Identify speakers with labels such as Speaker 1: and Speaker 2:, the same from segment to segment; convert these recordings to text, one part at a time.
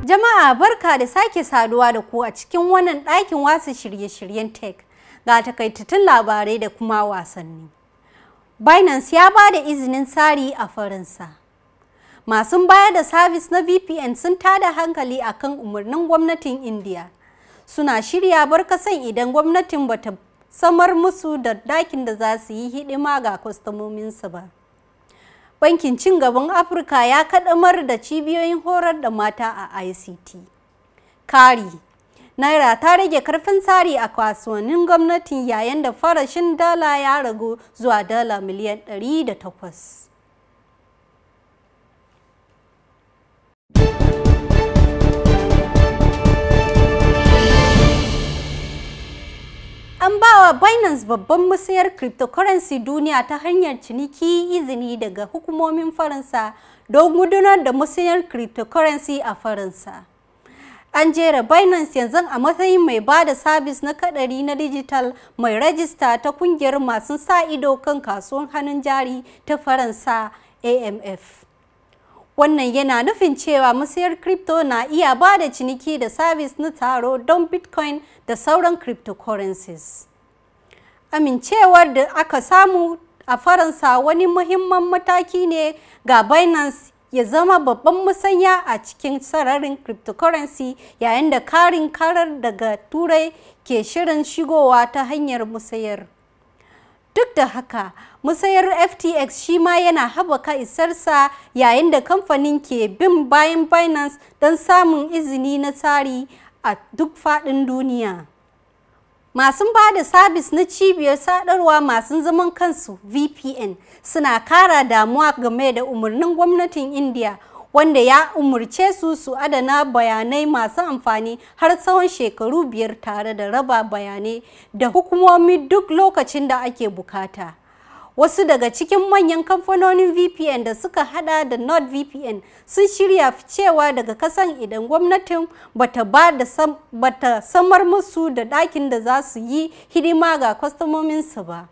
Speaker 1: Jama'a barka da sake saduwa da ku a cikin wannan ɗakin wasa shirye-shiryen tech ga takaitattun labarai da kuma wasanni. Binance ya ba da izinin tsari a Faransa. Masu bayar da sabis na VPN sun tada hankali akan umarnin gwamnatin India. Suna shirya barkasan idan gwamnatin bata samar musu da dakin da za su yi hidima ga kwastomominsu ba. Bankin Cin Gaban Afirka ya kaddamar da cibiyoyin horar da mata a ICT. Kari Naira ta rage karfin tsari a kasuwannin gwamnatin yayin da farashin dala ya ragu zuwa dala miliyan 108. An ba wa Binance babban musayar cryptocurrency duniya ta hanyar ciniki izini daga hukumomin Faransa don gudanar da musayar cryptocurrency a Faransa. An jera Binance yanzu a matsayin mai ba da sabis na kadari na digital mai rajista ta kungiyar masu sa ido kan kasuwan hannun jari ta Faransa AMF. Wannan yana nufin cewa musayar crypto na iya ba da ciniki da sabis na taro don Bitcoin da sauran cryptocurrencies. Amincewar da aka samu a Faransa wani muhimman mataki ne ga Binance ya zama babban musanya a cikin sararin cryptocurrency yayin da karin karar daga Turai ke shirin shigowa ta hanyar musayar. Duk da haka, musayar FTX shi ma yana haɓaka isarsa yayin da kamfanin ke bin bayan Binance don samun izini na tsari a duk faɗin duniya. Masu ba da sabis na cibiyar sadarwa masu zaman kansu VPN suna kara damuwa game da umarnin gwamnatin India wanda ya umarce su su adana bayanai masu amfani har tsawon shekaru biyar tare da raba bayanai da hukumomi duk lokacin da ake bukata. Wasu daga cikin manyan kamfanonin VPN da suka hada da NordVPN sun shirya ficewa daga kasan idan gwamnatin bata ba da sam, bata samar musu da ɗakin da za su yi hidima ga kwastomominsu ba.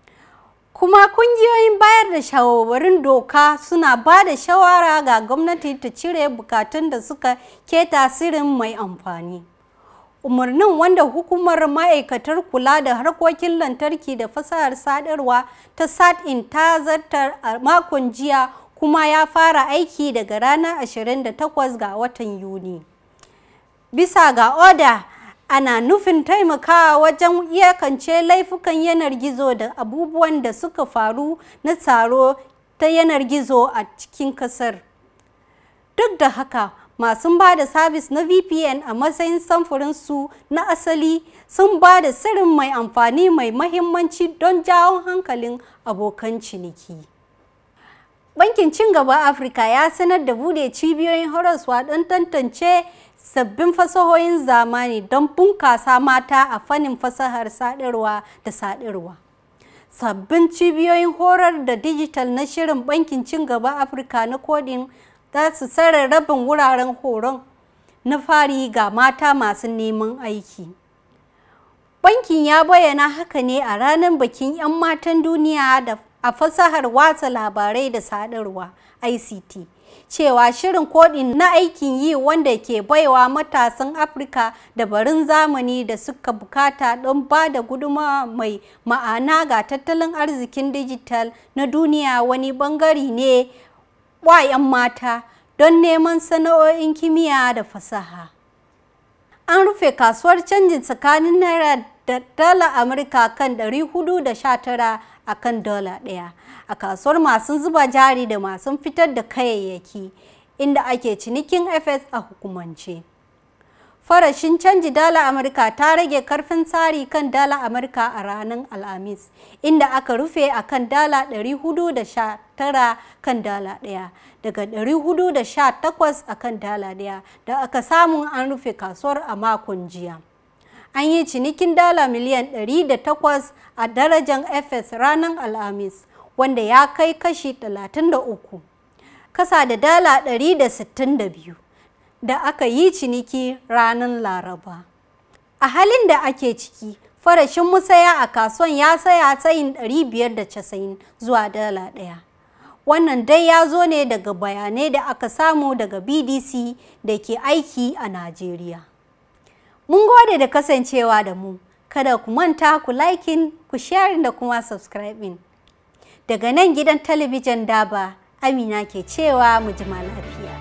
Speaker 1: Kuma kungiyoyin bayar da shawarwarin doka suna ba da shawara ga gwamnati ta cire bukatun da suka ke tasirin mai amfani. Umarnin wanda hukumar ma'aikatar kula da harkokin lantarki da fasahar sadarwa ta SAT-in ta zartar a makon jiya kuma ya fara aiki daga ranar 28 ga watan Yuni. Bisa ga oda, ana nufin taimakawa wajen iyakance laifukan yanar gizo da abubuwan da suka faru na tsaro ta yanar gizo a cikin kasar. Duk da haka, masu ba da sabis na VPN a matsayin samfurinsu na asali sun ba da sirrin mai amfani mai mahimmanci don jawo hankalin abokan ciniki. Bankin Cin Gaba Afirka ya sanar da bude cibiyoyin horaswa don tantance sabbin fasahohin zamani don bunkasa mata a fannin fasahar sadarwa da sadarwa. Sabbin cibiyoyin horar da dijital na shirin Bankin Cin Gaba Afirka na kodin za su tsare rabin wuraren horon na fari ga mata masu neman aiki. Bankin ya bayyana haka ne a ranar bikin 'yan matan duniya da a fasahar watsa labarai da sadarwa ICT. Cewa shirin kodin na aikin yi wanda ke baiwa matasan Afirka dabarun zamani da suka bukata don ba da gudunmawa mai ma'ana ga tattalin arzikin dijital na duniya wani bangare ne wa 'yan mata don neman sana'o'in kimiyya da fasaha. An rufe kasuwar canjin tsakanin Naira da dala Amurka kan 419 a kan dala ɗaya a kasuwar masu zuba jari da masu fitar da kayayyaki inda ake cinikin FS a hukumance. Farashin canji dala Amurka ta rage karfin tsari kan dala Amurka a ranar Alhamis, inda aka rufe a kan dala 419 kan dala ɗaya, daga 418 a kan dala ɗaya da aka samu an rufe kasuwar a makon jiya. An yi cinikin dala miliyan 108 a darajar FS ranar Alhamis, wanda ya kai kashi 33, kasa da dala 162. da aka yi ciniki ranar Laraba. A halin da ake ciki, farashin musaya a kasuwan ya saya tsayin 590 zuwa dala ɗaya. Wannan dai ya zo ne daga bayanai da aka samu daga BDC da ke aiki a Najeriya. Mun gode da kasancewa da mu. Kada ku manta ku liking, ku sharing da kuma subscribing. Daga nan gidan talabijin Daba, Amina ke cewa mu jima lafiya.